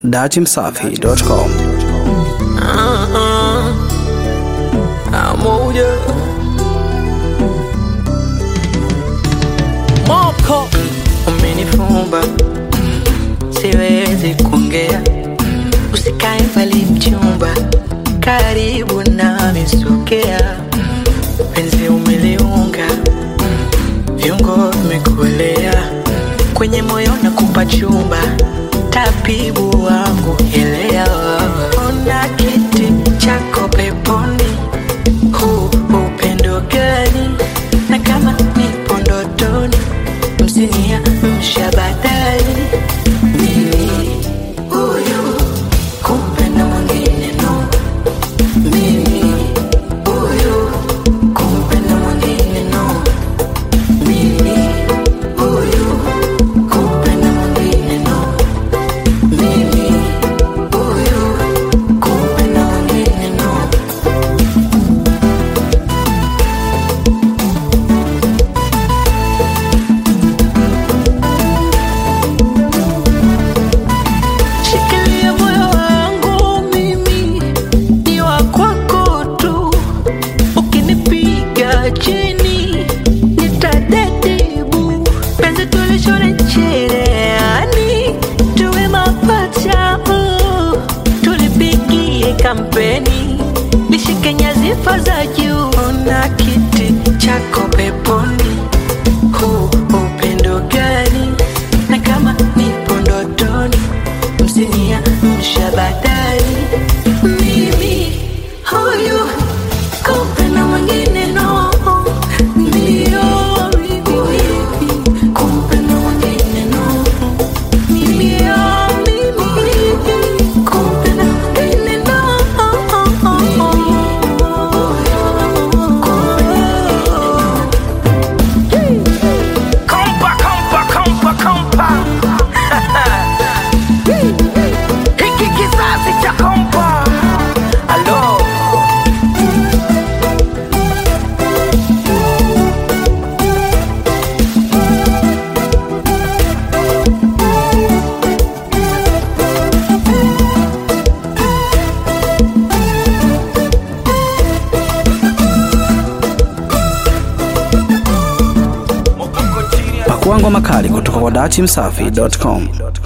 datimsafi.com. moja moko umenifumba siwezi kuongea usikae mbali mchumba karibu nami sogea penzi umeliunga viungo vimekuelea kwenye moyo na kupa chumba tabibu wangu elewa ona kiti chako peponi huu upendo gani na kama nipo ndotoni msinia mshabadali mimi huyu kumpenda mwingine no mimi huyu kumpenda mwingine no mimi huyu kumpenda mwingine no mimi huyu kumpenda mwingine no Shikilia moyo wangu mimi ni wa kwako tu, ukinipiga chini nitadedibu. Penzi tulishone cherehani, tuwe mapacha uh. tulipigie kampeni, lishike nyadhifa za juu. Ona kiti chako peponi, huu upendo gani? Na kama nipo ndotoni msinia mshabadali mimi huyu kumpenda mwingine no ndio mimi kumpenda mwingine no mimi oh, mimi kumpenda mwingine no Kompa, kompa, kompa, kompa. Hiki kizazi cha kompa. Alo. Pakua ngoma kali kutoka kwa datimsafi.com.